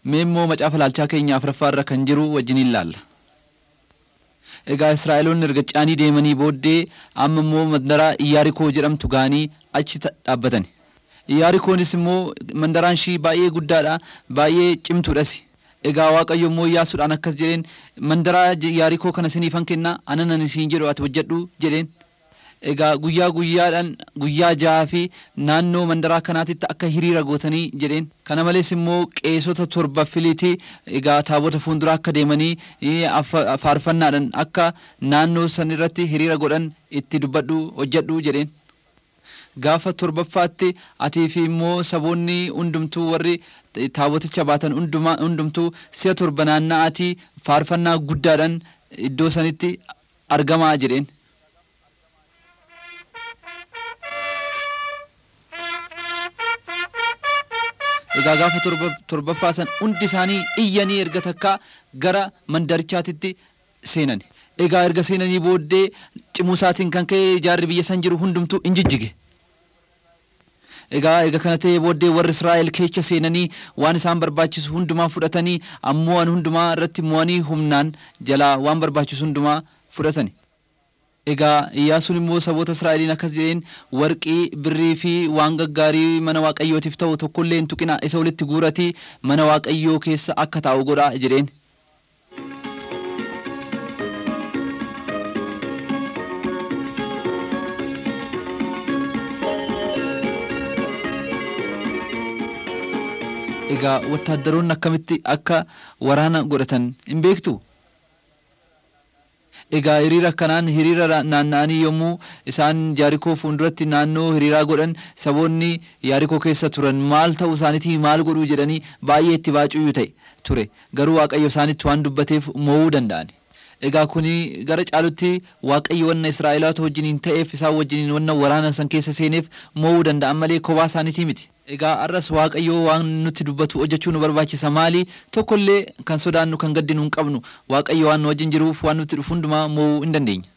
Mee immoo macaafa laalchaa keenya afuraffaarra kan jiru wajjiniin laalla. Egaa Israa'eloonni erga caanii deemanii booddee amma immoo mandaraa Iyaarikoo jedhamtu ga'anii achi dhaabbatan. Iyaarikoonis immoo mandaraan ishii baay'ee guddaadha baay'ee cimtuudhas. Egaa Waaqayyo immoo Iyyaasuudhaan akkas jedheen mandaraa Iyaarikoo kana isiniifan kennaa anan isiin jedhu ati hojjedhu jedheen. Egaa guyyaa guyyaadhaan guyyaa jahaa fi naannoo mandaraa kanaatitti akka hiriira gootanii jedheen. Kana malees immoo qeesota torba filiitii egaa taabota fuulduraa akka deemanii faarfannaadhaan akka naannoo san irratti hiriira godhan itti dubbadhu hojjedhu jedheen. Gaafa torbaffaatti atii fi immoo saboonni hundumtuu warri taaboticha baatan hundumtuu si'a torba naanna'atii faarfannaa guddaadhaan iddoo sanitti argamaa jedheen. Egaa gaafa torbaffaa san hundi isaanii iyyanii erga takkaa gara mandarichaatitti seenan. Egaa erga seenanii booddee cimuu isaatiin kan ka'e jaarri biyya san jiru hundumtuu in jijjige. Egaa erga kana ta'ee booddee warri Israa'el keessa seenanii waan isaan barbaachisu hundumaa fudhatanii ammoo waan hundumaa irratti mo'anii humnaan jalaa waan barbaachisu hundumaa fudhatani. Egaa Iyyaasuun immoo saboota Israa'eliin akkas jedheen warqii, birrii fi waan gaggaarii mana Waaqayyootiif ta'u tokkollee hin tuqina isa walitti guuratii mana Waaqayyoo keessa akka taa'u godhaa jedheen. Egaa wattaaddaroonni akkamitti akka waraana godhatan hin beektu? Egaa hiriira akkanaan hiriira naanna'anii yommuu isaan Iyaarikoo fuulduratti naannoo hiriiraa godhan saboonni Iyaarikoo keessa turan maal ta'uu isaaniitii maal godhuu jedhanii baay'ee itti baacuyyuu ta'e ture garuu Waaqayyo isaanitti waan dubbateef mo'uu danda'ani. Egaa kuni gara caalutti Waaqayyo wanna Israa'eloota wajjiniin ta'eef isaan wajjiniin wanna waraana san keessa seeneef mo'uu danda'an malee kophaa isaaniitii miti. Egaa arras Waaqayyo waan nutti dubbatu hojjechuu nu barbaachisa maali tokkollee kan sodaannu kan gaddinu hin qabnu Waaqayyo waan nu wajjin jiruuf waan nutti dhufu hundumaa mo'uu hin dandeenya.